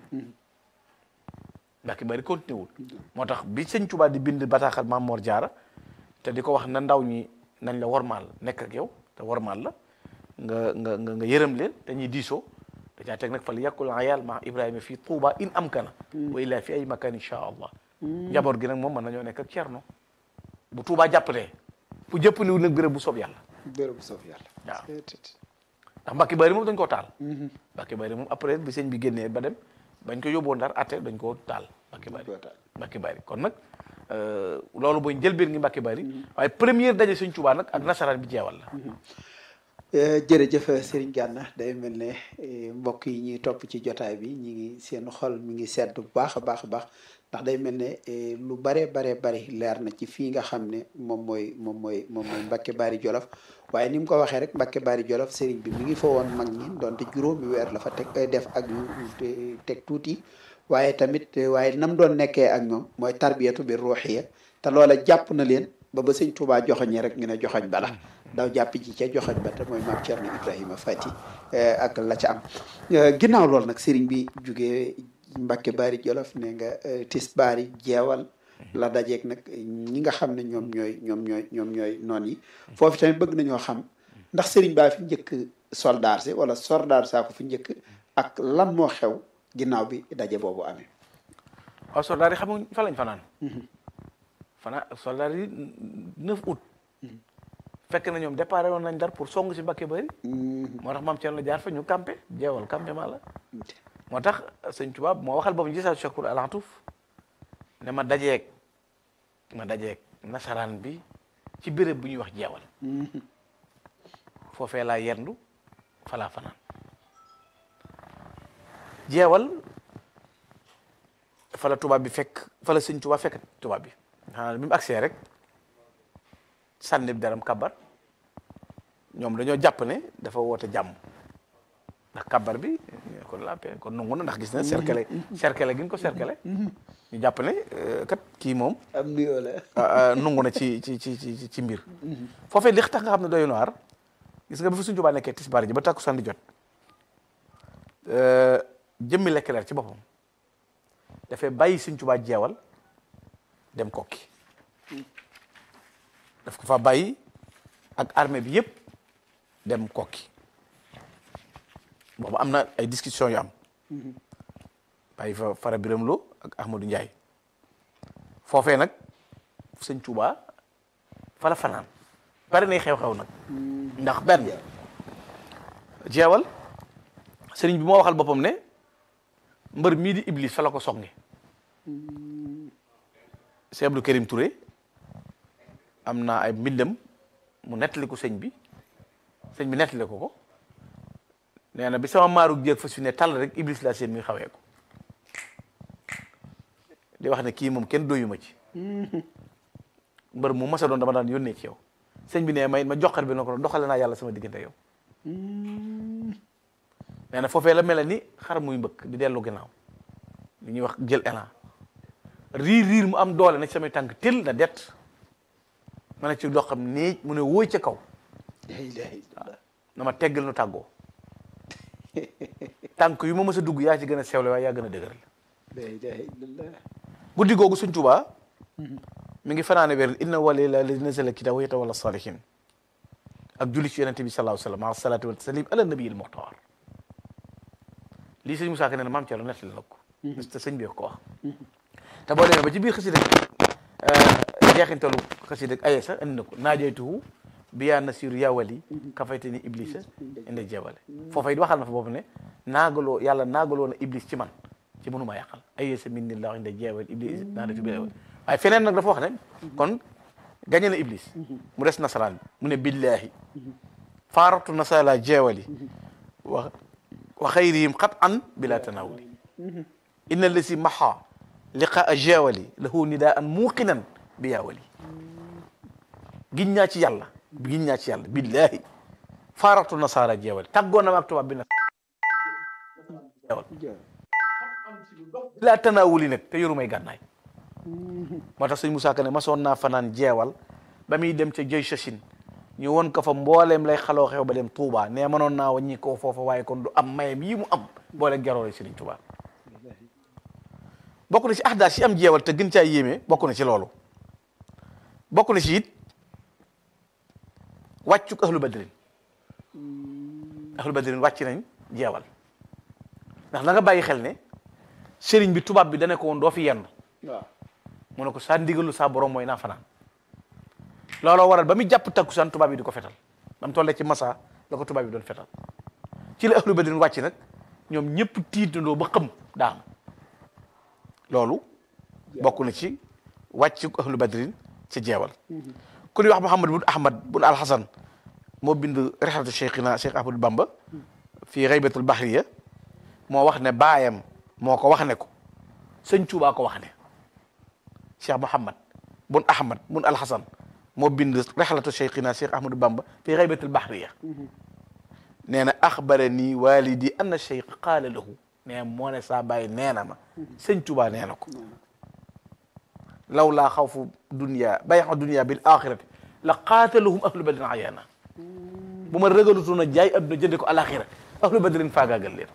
mbakki bari continué wul moo tax bi sëñ Tuubaa di bind bataaxal Maam Mor Jaara te di ko wax na ndaw ñi nañ la warmaal nekk ak yow te warmaal la nga nga nga nga yërëm leen dañuy diisoo dacaa teg nag fal yàkkul ayal ma Ibrahima fii Touba in am kana wa illaa fi ay makan insha allah njaboot gi nag moom mën nañoo nekk ak Cerno bu Touba jàppatee bu jëppandiwul nag béréb bu soob yàlla bërëb bu soof yàlla waaw. Seet. ndax Mbàkke Bari moom dañ koo taal Mbàkke Bari moom après bi sëñ bi génnee ba dem bañ ko yóbboo Ndar atte dañ koo taal Mbàkke Bari koo taal. Mbàkke Bari kon nag euh, loolu mooy njëlbeen ngi Mbàkke Bari waaye première daje sëñ Tuubaa nag ak nasaraan bi jeewal la Eh, jërëjëf Serigne Gana day mel ne eh, mbokk yi ñuy topp ci jotaay bi ñi ngi seen xol mi ngi sedd bu baax a baax a baax ndax day mel ne eh, lu bare bare bari leer na ci fii nga xam ne moom mooy moom mooy moom mooy Mbacke Bari Jolof waaye ni mu ko waxee rek Mbacke Bari Jolof Serigne bi mi ngi fa woon mag ñi donte juróomi weer la fa teg eh, def ak yu te- teg tuuti waaye tamit eh, waaye nam doon nekkee ak ñoom mooy tarbiyatu bi ruuxiya te loola jàpp na leen ba ba sëñ Touba joxoñee rek ñu ne joxoñ bala daw jàpp ci ca joxoñ ba te mooy maam Thierno Ibrahima Fati eh, ak la ca am Eh, ginnaaw loolu nag sëriñ bi jugee Mbacke Bari Jolof ne nga eh, tis bari jeewal la dajeeg nag ñi nga xam ne ñoom ñooy ñoom ñooy ñoom ñooy noon yi foofu tamit bëgg nañoo xam ndax sëriñ baa fi njëkk soldaar si wala soldaar saa ko fi njëkk ak lan moo xew ginnaaw bi daje boobu amee waaw soldaar yi xam nga fa lañ fanaan fanaan soldaar yi 9 août fekk na ñoom déparé woon nañ Ndar pour song si Mbàkke Bari moo tax maam Thierno jaar fa ñu campé jeewal campement la moo tax sëñ Tuubaa moo waxal boobu gisaa Chakour Alantuf ne ma dajeeg ma dajeeg nasaraan bi ci béréb bu ñuy wax jeewal foofee laa yendu fa laa fanaan jeewal fa la tubaab bi fekk fa la sëñ Tuubaa fekk tubaab bi xanaa bi mu agsee rek sànni daram kabar ñoom dañoo jàpp ne dafa woote jàmm ndax kabar bi kon la paix kon nangu na ndax gis na cercle cercle gi ñu ko cercle ñu jàpp ne euh, kat kii moom am nuyoo la ah, ah, nangu na ci ci ci ci ci mbir foofee li tax nga xam ne doy na waar gis nga ba fi suñu Tuubaa nekkee tisbaar ji ba takkusaan di jot euh, jëmmi Leclerc ci boppam dafay bàyyi suñ Tuubaa jeewal dem kokki daf ko fa bàyyi ak armée bi yëpp dem kokki boobu am na ay discussion yu am bàyyi fa Fara Biram Lo ak Ahmadou Ndiaye foofee nag sëñ Tuubaa fa la fanaan bari nay xew-xew nag ndax benn jeewal sëriñ bi moo waxal boppam ne mbër mii di Iblis fa la ko songe Cheikh Abdou Karim Touré am na ay mbindam mu nettali ko sëñ bi sëñ bi nettali ko ko nee na bi sama maaru jéeg fa su ne tàll rek Iblis laa seen muy xawee ko di wax ne kii moom kenn doyuma ci mbër mu masa doon dama daan yónnee ci yow sëñ bi ne may ma joxar bi na ko doxale naa yàlla sama diggante yow nee na foofee la mel ni xar muy mbëkk di dellu ginnaaw li ñuy wax jël élan riir riir mu am doole na ci samay tànk tel na det ma ne ci dox xam nii mu ne wóoy ca kaw la ilaha illallah na ma teggal nu tàggoo tànk yu ma mës a dugg yaa ci gën a sewle waaye yaa gën a dëgëral la ilaha illallah guddi googu Sëñ Tuubaa mi ngi fanaane weer inna wali la li nazala kitaab wa yatawalla salihin ak julli ci yonente bi sallallahu alayhi wa sallam maa salaatu wa taslim ala nabiyil muxtaar lii sëñ Moussa Ka nee na maam Thierno nettali na ko te sëñ bi ko wax te boo demee ba ci biir xasida jeexintalu xasida ayesa andi na ko naajaytuhu biyaa nasiru yawali kafayte ni iblisa inde jeebale foofa it waxal na fa boobu ne naagaloo yàlla naagaloo na iblis ci man ci mënuma yàqal ayesa min ni la inde jeebal iblis naadatu bi waaye feneen nag dafa wax ne kon gañe na iblis mu des nasaraan bi mu ne billahi faaratu nasala jeewali wa wa xayrihim xat an bila tanawuli inna lasi maxa liqaa jeewali lahu nidaa an muuqinan bi yaawali giñ ñaa ci yàlla giñ ñaa ci yàlla billahi faaratu nasaara jeewali tàggoon na ma ak tubaab bi na jeewal bila tanawuli nag te yoru may gànnaay moo tax sëñ Moussa Ka ne masoon naa fanaan jeewal ba muy dem ca jëy sachin ñu won ko fa mbooleem lay xaloo xew ba dem Touba ne mënoon naa wàññi ko foofa waaye kon du am mayem yi mu am boole geroore Sëriñ Touba bokk na ci ahdaas yi am jeewal te gën caa yéeme bokk na ci loolu bokk na ci it wàccuk ahlu badrin ahlu badrin wàcc nañ jeewal ndax na nga bàyyi xel ne sëriñ bi tubaab bi dane ko woon doo fi yenn waaw mu ne ko saa ndigalu saa borom mooy naa fanaan looloo waral ba muy jàpp takkusaan tubaab yi di ko fetal ba mu tollee ci masa la ko tubaab yi doon fetal ci la ahlu badrin wàcc nag ñoom ñëpp tiitandoo ba xëm daam loolu bokk na ci wàcc ahlu badrin ci jeewal ku ñuy wax Muhammad bun Ahmad bun Alhasan moo bind rexlatu cheikhina cheikh Ahmadou Bamba fii xaybatul bahriya moo wax ne baayam moo ko wax ne ko sëñ Tuubaa ko wax ne cheikh Muhammad bun Ahmad bun Alhasan moo bind rexlatu cheikhina cheikh Ahmadou Bamba fii xaybatul bahriya nee na axbarani walidi anna cheikh qaala lahu nee moo ne saa bàyyi nee na ma sëñ Tuubaa nee na ko law laa xawfu dunia bayxa dunia bil axirati la qaataluhum ahlu badrin ayaana bu ma ragalutoon a jaay adduna jënde ko alaxira ahlu badrin faagaagal leen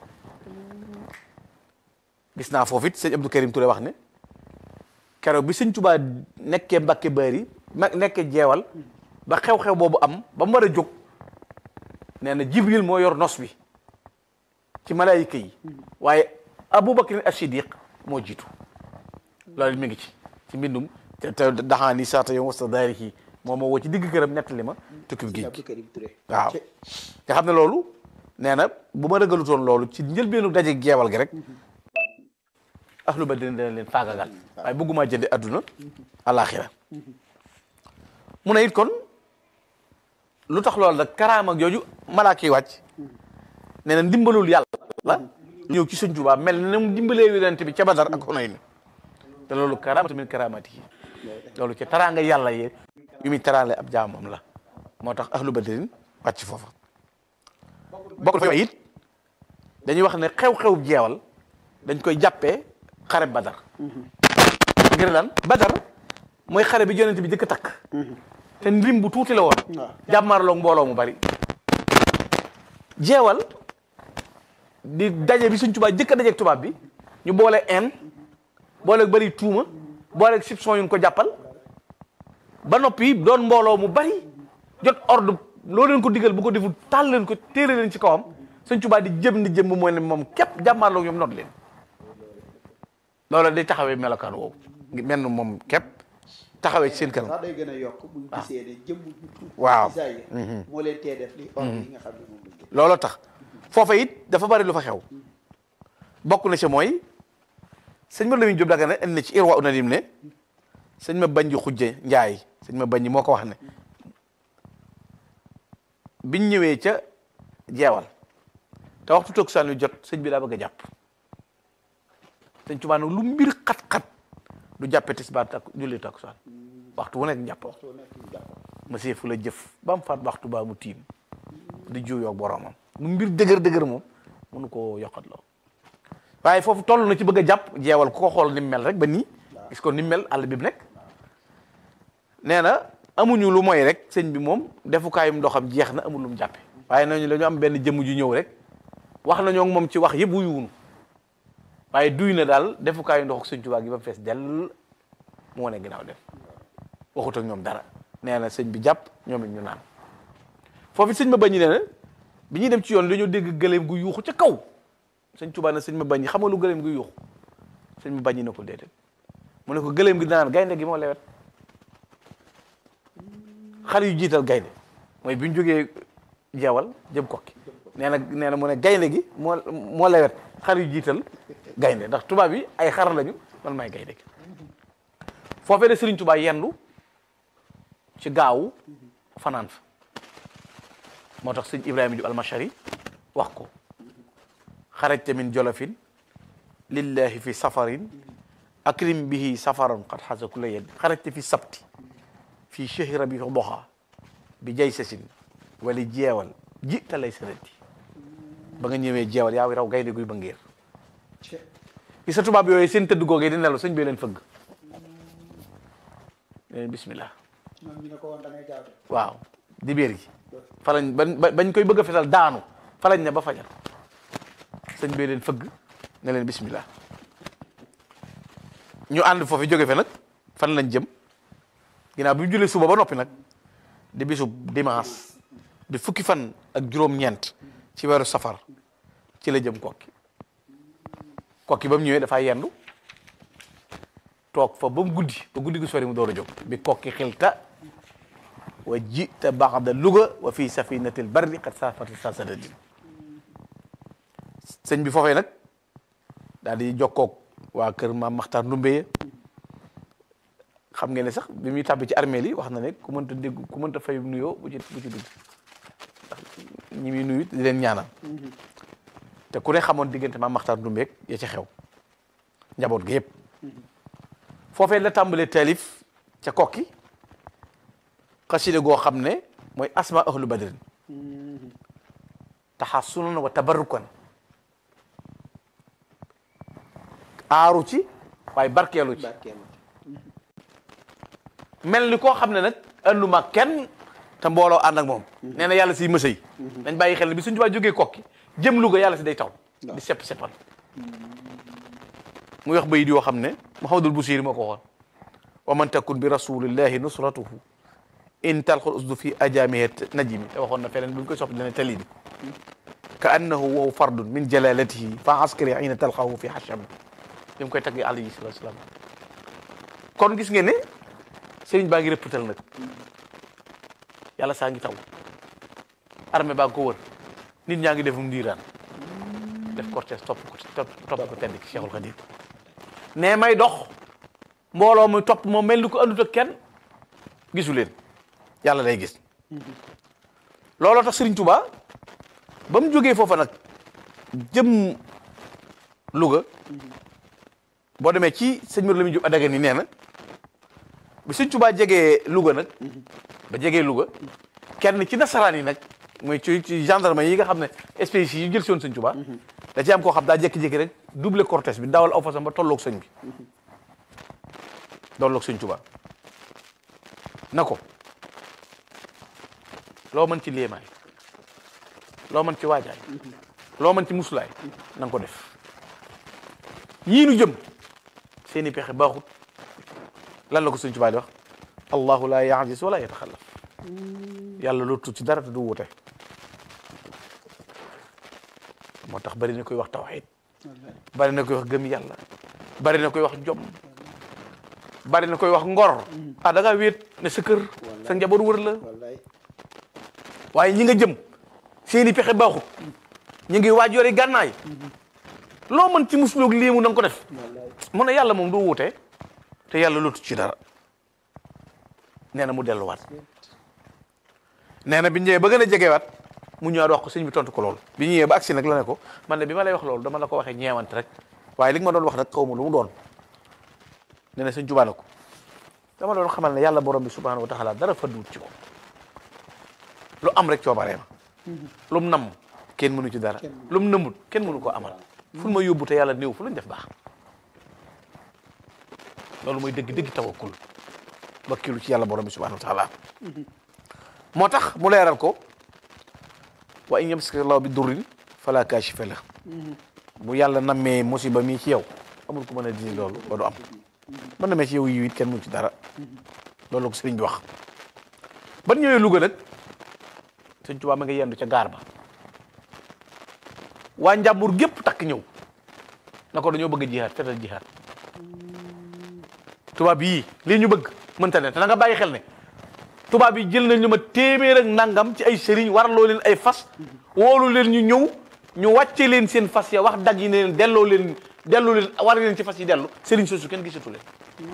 gis naa foofu it sëñ Abdou Karim Touré wax ne keroog bi sëñ Tuubaa nekkee Mbàkke Bari ma nekkee jeewal ba xew-xew boobu am ba mu war a jóg nee na Jibril moo yor nos bi ci malaayika yi waaye Aboubacar as-Siddiq moo jiitu loolu mi ngi ci ci mbindum te te daxaani saata yow wasta daarihi moom moo woo ci digg këram nettali ma tukkib géej gi Abdou Karim Touré waaw nga xam ne loolu nee na bu ma ragalutoon loolu ci njëlbeenu daje geewal gi rek ahlu badrin dina leen faagagal waaye bëgguma jënde adduna alaxira mu ne it kon lu tax loolu nag karaama jooju malaaka yi wàcc nee na ndimbalul yàlla ñëw ci sëñ Tuubaa mel na mu dimbalee yonent bi ca Badar ak Hunayn te loolu karaamatu min karaamati yi loolu ca taraanga yàlla yee yu muy taraale ab jaamam la moo tax ahlu badrin wàcc foofa bokk fa it dañuy wax ne xew-xew jeewal dañ koy jàppee xare badar ngir lan badar mooy xare bi yonent bi jëkk a takk te lim bu tuuti la woon jàmmaarloog mbooloo mu bari jeewal di daje bi suñ tubaab jëkk a dajeeg tubaab bi ñu boole en booleeg bëri tuuma booleeg soupçon yu ñu ko jàppal ba noppi doon mbooloo mu bari jot ordre loo leen ko digal bu ko deful taal leen ko téere leen ci kawam Sëñ Tuubaa di jëm di jëm mooy ne moom képp jàmmaarloo ñoom not leen loolu day taxawee melokaan woowu mel na moom képp taxawee ci seen kanam sax day gën a yokk bu ñu gisee ne jëmm ju tuuti waaw ci saa yi moo leen tee def li ordre yi nga xam ne moom lañ def looloo tax foofa it dafa bari lu fa xew bokk na ci mooy sëñ ma Lamin Jóob Dagana indi na ci Irwa Unadim ne sëñ ma bañ ji xujje njaay sëñ ma bañ moo ko wax ne biñ ñëwee ca jeewal te waxtu toog saan wi jot sëñ bi daa bëgg a jàpp sëñ Tuubaa nag lu mbir xat-xat du jàppe tisbaar tak julli takkusaan waxtu wu nekk njàpp monsieur fu la jëf ba mu faat waxtu baa mu tiim di juuyoo ak boromam lu mbir dëgër dëgër moom mënu koo yokkat loo waaye foofu toll na ci bëgg a jàpp jeewal ku ko xool ni mu mel rek ba nii gis ko ni mu mel àll bi mu nekk nee na amuñu lu mooy rek sëñ bi moom defukaayum ndoxam jeex na amul lu mu jàppe waaye nañu dañu am benn jëmm ju ñëw rek wax nañoo ak moom ci wax yëpp wuyuwunu waaye duy na daal defukaayu ndox ak sëñ Tuubaa gi ba mu fees dell mu wane ginnaaw def waxut ak ñoom dara nee na sëñ bi jàpp ñoom it ñu naan foofu sëñ ma bañi nee na bi ñuy dem ci yoon dañoo dégg gëléem gu yuuxu ca kaw sëñ Tuubaa ne sëñ ma bañi xam nga lu gëléem gu yuuxu sëñ ma bañi na ko déedéet mu ne ko gëléem gi danaan gaynde gi moo lewet xar yu jiital gaynde mooy bi ñu jógee jeewal jëm kokki nee na nee na mu ne gaynde gi moo moo lewet xar yu jiital gaynde ndax tubaab yi ay xar lañu man may gaynde gi foofee de Sëriñ Tuubaa yendu ci gaawu fanaan fa moo tax sëñ Ibrahima Jóob almashari wax ko xarajta min jolofin lillahi fi safarin akrim bihi safaran qad xasa kula yeddi xarajta fi sabti fi chehri rabi doxa bi jay sasin wala jeewal ji ta lay sanati ba nga ñëwee jeewal yaa raw gaynde guy ba ngéer gi sa tubaab yooyu seen tëdd googee di nelaw sëñ bi leen fëgg leen bismillah waaw di béer gi fa lañ ba bañ koy bëgg a fetal daanu fa lañ ne ba fajar sëñ bi leen fëgg ne leen bismillah ñu ànd foofu jóge fe nag fan lañ jëm ginnaaw bi ñu julee suba ba noppi nag di bisu dimanche di fukki fan ak juróom-ñeent ci weeru safar ci la jëm kokki kokki ba mu ñëwee dafaa yendu toog fa ba mu guddi ba guddi gu sori mu door a jóg bi kokki xilta wa jita baxda Louga wa fii safinatil barri qad safati sa sadadin sëñ bi foofee nag daal di jokkoog waa kër maam Maxtaar Ndumbe xam ngeen ne sax bi muy tàbbi ci armée li wax na ne ku mënta dégg ku mënta fay nuyoo bu ci bu ci dugg ndax ñi muy nuyu di leen ñaanal te ku ne xamoon diggante maam Maxtaar Ndumbe ya ci xew njaboot gi yëpp foofee la tàmbalee taalif ca kokki xasida goo xam ne mooy asma ahlu badrin taxasunan wa tabarrukan aaru ci waaye barkeelu ci mel ni koo xam ne nag anduma kenn te mbooloo ànd ak moom nee na yàlla si mësa yi dañ bàyyi xel ne bi suñu tubaa jógee kokki jëm Louga yàlla si day taw di sepp seppal muy wax bayit yoo xam ne Muhammadul Busiri moo ko waxoon wa man takun bi rasulillahi nusratuhu in talqul usdu fi ajamihi najimi te waxoon na feneen bu ñu koy soppi dana tali bi ka annahu wahu fardun min jalalatihi fa askari ayna talqahu fi hasham li mu koy tagg alayhi salatu wasalam kon gis ngeen ne sëriñ baa ngi rëppatal nag yàlla saa ngi taw armée baa ngi ko wër nit ñaa ngi defum ndiiraan def cortège topp ko topp ko tedd ki Cheikhul Khadim ne may dox mbooloo muy topp moom mel ni ko andut ak kenn gisu leen yàlla day gis looloo tax Serigne Touba ba mu jógee foofa nag jëm Louga boo demee ci sëñ Mor Lamine Diop Adaga ni nee na bi Serigne Touba jegee Louga nag ba jegee Louga kenn ci nasaraan yi nag mooy ci ci gendarme yi nga xam ne espèces yi jël si woon sëñ Touba da ci am koo xam daa jékki-jékki rek double cortège bi dawal aw fasam ba tolloog sëñ bi tolloog sëñ Touba na ko loo mën ci léemaay loo mën ci waajaay loo mën ci musulaay na nga ko def ñii nu jëm seeni pexe baaxut lan la ko Sëñ Tuubaa di wax allahu la yaajis wala yataxallaf yàlla lottu ci dara te du wute moo tax bari na koy wax tawxiid bari na koy wax gëm yàlla bari na koy wax jom bari na koy wax ngor ah da ngaa wéet ne sa kër sa njaboot wër la waaye ñi nga jëm seeni pexe baaxut ñu ngi waaj yori gànnaay loo mën ci musloog léemu na nga ko def mu ne yàlla moom du wuute te yàlla lootu ci dara nee na mu delluwaat nee na bi ñëwee ba gën a jegewaat mu ñëwaat wax ko sëñ bi tontu ko loolu bi ñëwee ba agsi nag la ne ko man ne bi ma lay wax loolu dama la ko waxee ñeewante rek waaye li nga ma doon wax nag xaw ma lu mu doon nee na sëñ Tuubaa ne ko dama doon xamal ne yàlla borom bi subhanahu wa taala dara fadduwut ci ko lu am rek coobaree ma lu mu namm kenn mënu ci dara lu mu nëmmut kenn mënu koo amal fu ma yóbbu te yàlla néew fu lañ def baax loolu mooy dëgg dëgg tawakkul wakkilu ci yàlla borom bi subhanahu wa taala moo tax mu leeral ko wa in yamsaka llahu bi durrin fala kaashifa la bu yàlla nammee musiba mii ci yow amul ku mën a dindi loolu ba du am mën namee ci yow yiw it kenn mënu ci dara loolu la ko sëriñ bi wax ban ñëwee Louga nag sëñ Tuubaa ma nga yendu ca gaar ba waa njàmbur gépp takk ñëw na ko dañoo bëgg a jihaat fetal jihaat tubaab yii lii ñu bëgg mënta ne te na nga bàyyi xel ne tubaab yi jël nañ lu ma téeméer ak nangam ci ay sëriñ warloo leen ay fas woolu leen ñu ñëw ñu wàcce leen seen fas ya wax dag yi ne leen delloo leen delloo leen war leen ci fas yi dellu sëriñ soosu kenn gisatu leen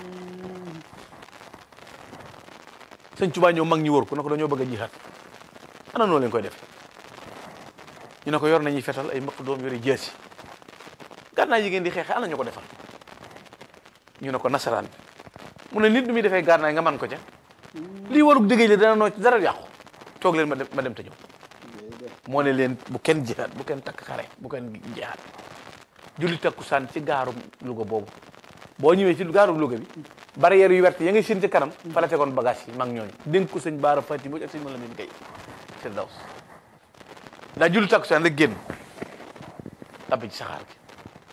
sëñ Tuubaa ñëw mag ñi wër ko na ko dañoo bëgg a jihaat ana noo leen koy def ñu ne ko yor nañuy fetal ay mbokk doom yori jeesi gànnaay yi ngeen di xeexe ana ñu ko defal ñu ne ko nasaraan bi mu ne nit du muy defee gànnaay nga man ko ca lii warug dëggee li dana noo ci dara yàqu toog leen ma dem ma dem te ñëw moo ne leen bu kenn jihaat bu kenn takk xare bu kenn jihaat julli takkusaan ci gaarum Louga boobu boo ñëwee ci gaarum Louga bi barrière yu wert ya ngay seen ci kanam fa la tegoon bagage yi mag ñooñu dénk ko sëñ Baara Fati Mbodj ak sëñ Malamine Gueye Firdaws daa julli takkusaan rek génn tabbi ci saxaar gi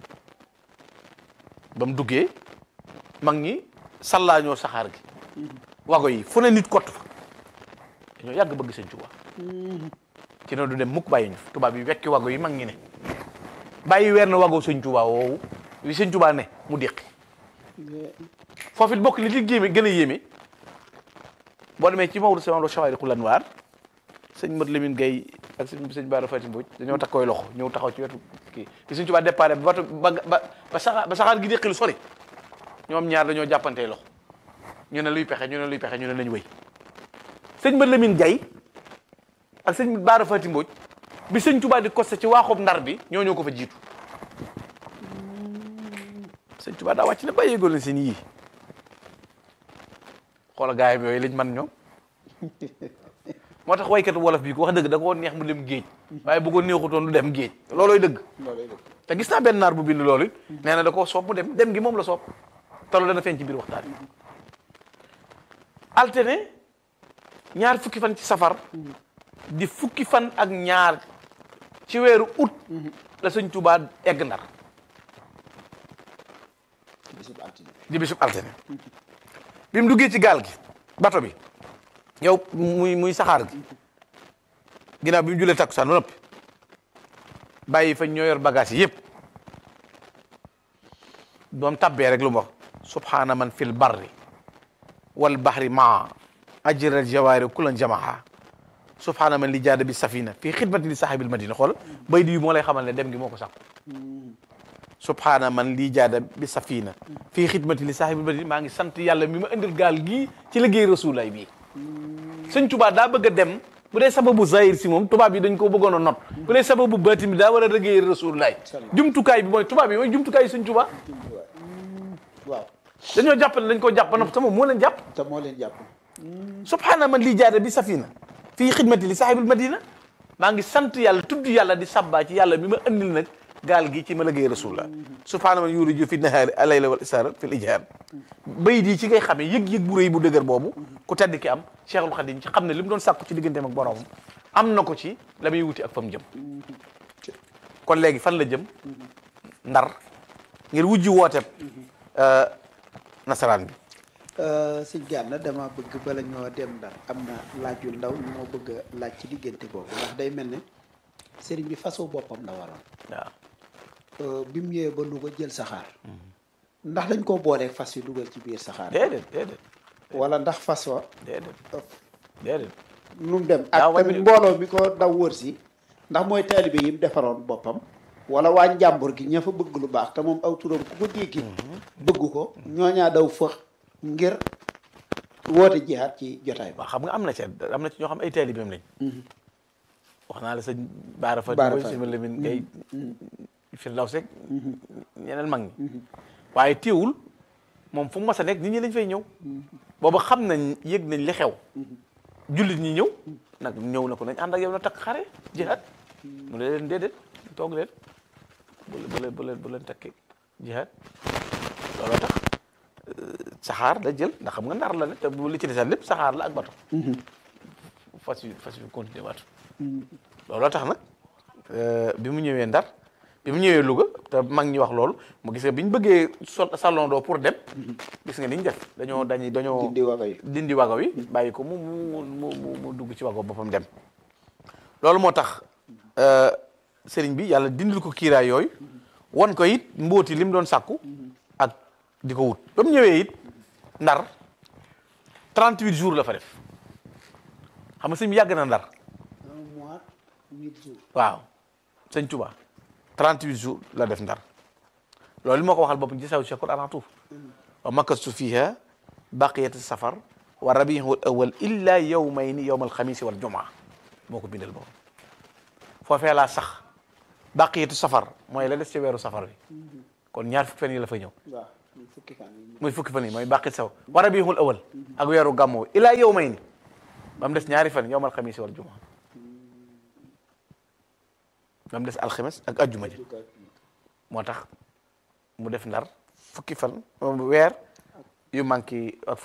ba mu duggee mag ñi sallaañoo saxaar gi wago yi fu ne nit kott fa dañoo yàgg bëgg sëñ Tuubaa ci noonu du dem mukk bàyyi ñu fi tubaab yi wekki wago yi mag ñi ne bàyyi weer na wago sëñ Tuubaa woowu li sëñ Tuubaa ne mu déqi foofu it bokk li ci géeme gën a yéeme boo demee ci Maodo Sama Chawaariqul Anwaar sëñ Mat Lamine Gueye ak sëñ sëñ Baara Fati Mbodj dañoo takk koy loxo ñëw taxaw ci wetu kii bi sëñ Tuubaa départ ba bato ba ba ba saxaar ba saxaar gi déqi lu sori ñoom ñaar dañoo jàppantee loxo ñu ne luy pexe ñu ne luy pexe ñu ne nañ wéy sëñ Mat Lamine Gueye ak sëñ Baara Fati Mbodj bi sëñ Tuubaa di costé ci waaxoob ndar bi ñoo ñoo ko fa jiitu sëñ Tuubaa daa wàcc ne bàyyi góor leen seen yii xoola gaay yi yooyu lañ man ñoom moo tax waykatu wolof bi ko wax dëgg da ko neex mu dem géej waaye bu ko neexutoon du dem géej loolooy dëgg te gis naa benn naar bu bind loolu nee na da koo soob mu dem dem gi moom la soob te loolu dana feeñ ci biir waxtaan yi altine ñaar fukki fan ci safar di fukki fan ak ñaar ci weeru août la sëñ Tuubaa egg ndar di bisub altine bi mu duggee ci gaal gi bato bi yow muy muy saxaar gi ginnaaw bi mu julee takkusaan ba noppi bàyyi fa ñoo yor bagage yi yëpp doom tabbee rek lu mu wax subhaana man fil barri wal bahri maa ajral jawaari kulan jamaha subhaana man li jaada bi safina fii xidmati li sahibil madina xool bay di moo lay xamal ne dem gi moo ko sàkku subhaana man lii jaada bi safina fii xidmati li sahibil madina maa ngi sant yàlla mi ma indil gaal gii ci liggéey rasulaay bii sëñ Tuubaa daa bëgg a dem bu dee sababu zahir si moom tubaab yi dañ ko bëggoon a not bu dee sababu baatin bi daa war a liggéey rasulaay jumtukaay bi mooy tubaab yi mooy jumtukaay yi sëñ Tuubaa waaw dañoo jàpp ne dañ koo jàpp na te moom moo leen jàpp te moo leen jàpp subhaana man lii jaada bi safina fii xidmati li sahibil madina maa ngi sant yàlla tudd yàlla di sabbaa ci yàlla mi ma andil nag gaal gi ci ma liggéey rasulullah subhaana man yuriju fi nahaari alayla wal isaara fil ijhaar bayit yi ci ngay xamee yëg-yëg bu rëy bu dëgër boobu ku tedd ki am cheikhul xadim ci xam ne li mu doon sàkku ci digganteem ak boroomam am na ko ci la muy wuti ak fa mu jëm kon léegi fan la jëm ndar ngir wujji wooteeb nasaraan bi sëñ Gana dama bëgg bala ñoo dem ndar am na laaj yu ndaw ñu moo bëgg a laaj ci diggante boobu ndax day mel ne sëriñ bi façon boppam la waroon waaw bi mu ñëwee ba Louga jël saxaar ndax dañ koo boolee fas yu dugal ci biir saxaar déedéet déedéet wala ndax fas wa déedéet déedéet nu mu dem Daa ak wàññi- tamit mbooloo mi ko daw wër si ndax mooy taalibe yi mu defaroon boppam wala waa njàmbur gi ña fa bëgg lu baax te moom aw turam ku ko déggi bëgg ko ñooñaa daw fëx ngir woote jihaat ci jotaay ba waaw xam nga am na ci am na ci ñoo xam ay taalibeem lañ wax naa la sëñ Baara Fati Baara Mbodj Fati. sëñ Lamine Gueye Firdaws rek ñeneen mag ñi waaye teewul moom fu mu mas a nekk nit ñi dañ fay ñëw booba xam nañ yëg nañ li xew jullit ñi ñëw nag ñëw na ko nañ ànd ak yow na takk xare jihaat mu ne leen déedéet toog leen bu leen bu leen bu leen bu leen takki jihaat looloo tax saxaar la jël ndax xam nga ndar la ne te bu li ci desal lépp saxaar la ak bato fas yi fas yi continuer bato looloo tax nag bi mu ñëwee ndar bi mu ñëwee Louga te mag ñi wax loolu mu gis nga bi ñu bëggee sol salon doo pour dem gis nga ni ñu def dañoo dañuy dañoo dindi waga yi dindi wago wi bàyyi ko mu mu mu mu mu dugg ci wago boppam dem loolu moo tax sëriñ bi yàlla dindil ko kiiraay yooyu won ko it mbóoti li mu doon sàkku ak di ko wut ba mu ñëwee it ndar 38 jours la fa def xam nga sëñ bi yàgg na ndar un mois huit jours waaw sëñ Tuba 38 jours la def ndar loolu moo ko waxal boppam ci saw shakur alantuuf wa makastu fiha baqiyat safar wa rabiul awal illa yawmayni yawm alxamisi wal jumaa moo ko bindal boppam foofee laa sax baqiyatu safar mooy la des ci weeru safar bi kon ñaar fukki fan yi la fa ñëw waaw muy fukki fan yi muy fukki fan yi mooy baqiyat safar wa rabiul awal ak weeru gàmmoo illa yawmayni ba mu des ñaari fan yawm alxamisi wal jumaa ba mu des alxames ak ajjuma ji moo tax mu def ndar fukki fan weer yu manqué ak